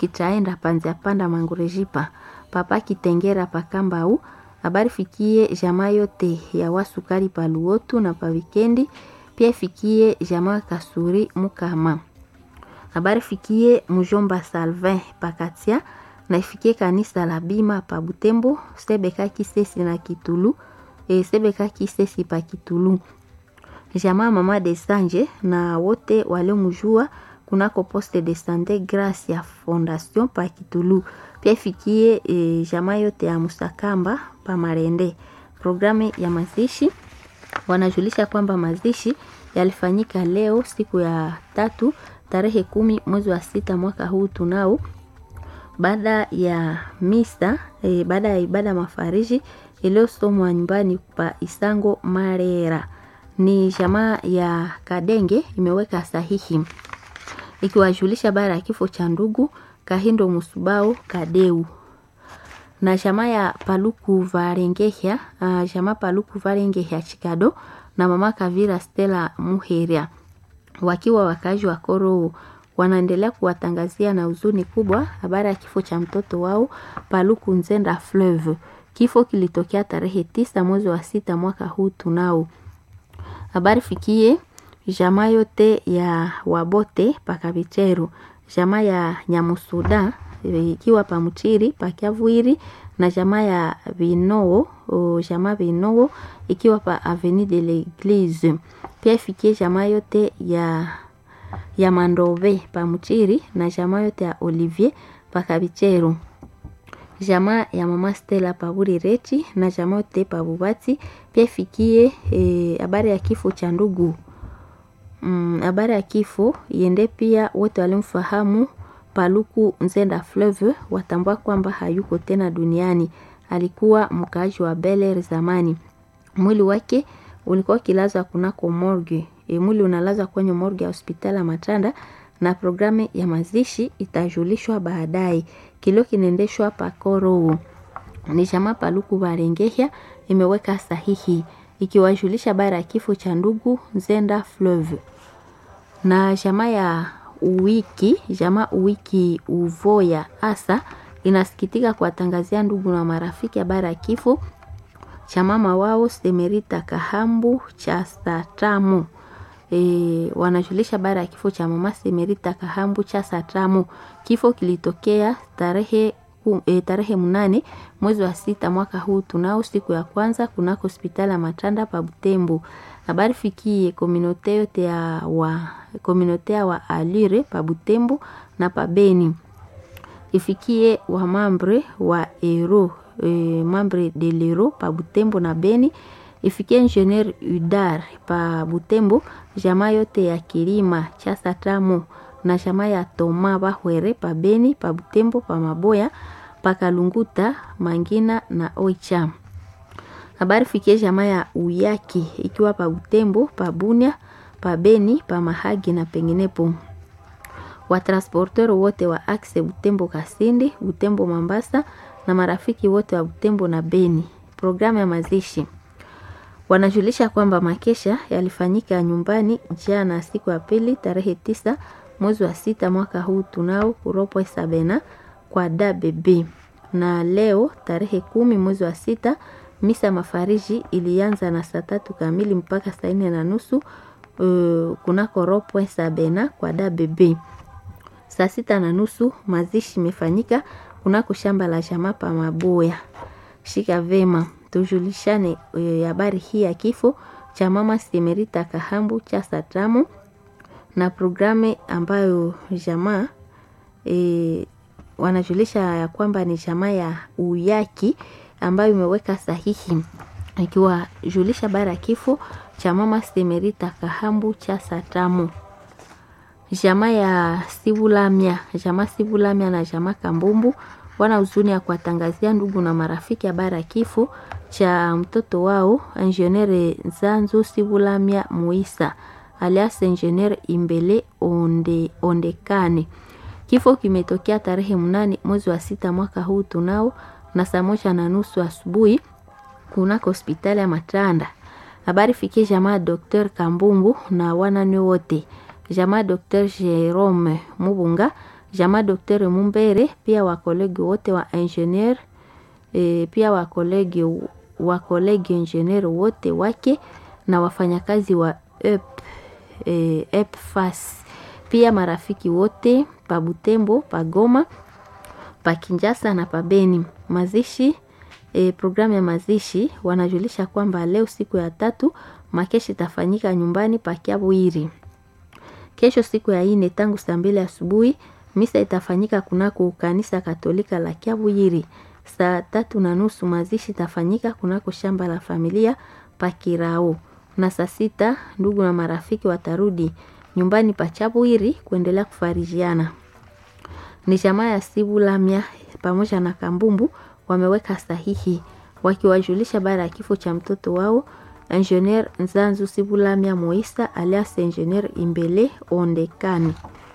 kichaenda panzia panda mangurejipa papa kitengera pakambau habari fikie jamaa yote ya wasukari paluotu na pa wikendi pia ifikie jamaa kasuri mukama habari fikie mjomba salvin pakatia na ifikie kanisa la bima pa butembo sebeka kisesi na kitulu e, sebeka kisesi pa kitulu jamaa mama de sanje na wote waliomjua kunako poste de sante gracia fondation pa kitulu pia ifikie e, jamaa yote ya musakamba pa marende programu ya mazishi wanajulisha kwamba mazishi yalifanyika leo siku ya tatu tarehe kumi mwezi wa sita mwaka huu tunao baada ya misa e, baada ya ibada mafariji iliyosomwa nyumbani pa Isango Marera. Ni jamaa ya Kadenge imeweka sahihi ikiwajulisha bara ya kifo cha ndugu Kahindo Musubao Kadeu na jamaa ya Paluku Varengehya, uh, jamaa Paluku Varengehya Chikado na mama Kavira Stella Muheria wakiwa wakazi wa Koro wanaendelea kuwatangazia na huzuni kubwa habari ya kifo cha mtoto wao Paluku Nzenda Fleuve. Kifo kilitokea tarehe tisa mwezi wa sita mwaka huu tunao. Habari fikie jamaa yote ya Wabote pakavicheru, jamaa ya Nyamusuda ikiwa pamuchiri pakiavuiri na jamaa ya Vinoo, jamaa Vinoo ikiwa pa Avenue de l'Eglise. Pia ifikie jamaa yote ya ya Mandove pamuchiri na jamaa yote ya Olivier pakavicheru jamaa ya mama Stella paburi rechi na jamaa yote pabubati pia ifikie habari e, ya kifo cha ndugu habari mm, ya kifo iende pia wote walimfahamu Paluku Nzenda Fleuve watambua kwamba hayuko tena duniani. Alikuwa mkaaji wa Beler zamani. Mwili wake ulikuwa kilazwa kunako morgue. E, mwili unalazwa kwenye morgue ya hospitali ya Matanda na programu ya mazishi itajulishwa baadaye. Kilio kinaendeshwa pakoro. Ni jamaa Paluku Barengehya imeweka sahihi ikiwajulisha bara ya kifo cha ndugu Nzenda Fleuve na jamaa ya Uwiki, jamaa Uwiki Uvoya asa inasikitika kuwatangazia ndugu na marafiki habari ya kifo cha mama wao Semerita Kahambu cha Satamu. E, wanajulisha habari ya kifo cha mama Semerita Kahambu cha Satamu. Kifo kilitokea tarehe e, tarehe mnane mwezi wa sita mwaka huu tunao siku ya kwanza kunako hospitali ya Matanda pa Butembo. Habari fikie kominote yote ya wa kominote ya wa Alire pa Butembo na pa Beni. Ifikie wa mambre wa Ero e, mambre de l'Ero pa Butembo na Beni. Ifikie ingenieur Udar pa Butembo, jamaa yote ya Kirima cha Satamu na jamaa ya Toma Bahwere pa Beni pa Butembo pa Maboya pa Kalunguta Mangina na Oicha. Habari fikie jamaa ya Uyaki ikiwa pa Butembo, pa Bunia, pa Beni, pa Mahagi na penginepo. Watransporter wote wa Axe Butembo Kasindi, Butembo Mambasa na marafiki wote wa Butembo na Beni. Programu ya mazishi wanajulisha kwamba makesha yalifanyika nyumbani jana siku ya pili tarehe tisa mwezi wa sita mwaka huu tunao kuropwe sabena kwa DBB na leo tarehe kumi mwezi wa sita misa mafariji ilianza na saa tatu kamili mpaka saa nne na nusu uh, kunako ropwe sabena kwa DBB. Saa sita na nusu mazishi imefanyika kunako shamba la jamaa pa Maboya. Shika vema tujulishane habari uh, hii ya kifo cha mama Semerita Kahambu cha Satamu na programu ambayo jamaa e, wanajulisha ya kwamba ni jamaa ya Uyaki ambayo imeweka sahihi ikiwajulisha bara ya kifo cha mama Semerita Kahambu cha Satamu. Jamaa ya Sibulamia, jamaa Sibulamia na jamaa Kambumbu wana huzuni ya kuwatangazia ndugu na marafiki habari ya kifo cha mtoto wao Engineer Zanzu Sibulamia Muisa alias Engineer Imbele Onde, Ondekane. Kifo kimetokea tarehe mnane mwezi wa sita mwaka huu tunao na saa moja na nusu asubuhi kunako hospitali ya Matanda. Habari fikie jamaa Dr. Kambumbu na wanane wote, jamaa Dr. Jerome Mubunga, jamaa Dr. Mumbere, pia wakolegi wote wa engineer e, pia wakolegi wakolegi engineer wote wake na wafanyakazi wa EP, e, EPFAS pia marafiki wote pa Butembo, pa Goma, pa Kinjasa na pa Beni. Mazishi e, programu ya mazishi wanajulisha kwamba leo siku ya tatu makeshi itafanyika nyumbani pa Kiabwiri. Kesho siku ya ine tangu saa mbili asubuhi misa itafanyika kunako kanisa Katolika la Kiabwiri. Saa tatu na nusu mazishi itafanyika kunako shamba la familia pa Kirao, na saa sita ndugu na marafiki watarudi nyumbani pa Chabwiri kuendelea kufarijiana. Ni jamaa ya Sibulamya pamoja na Kambumbu wameweka sahihi wakiwajulisha baada ya kifo cha mtoto wao Engineer Nzanzu Sibulamya Moisa alias Engineer Imbele Ondekani.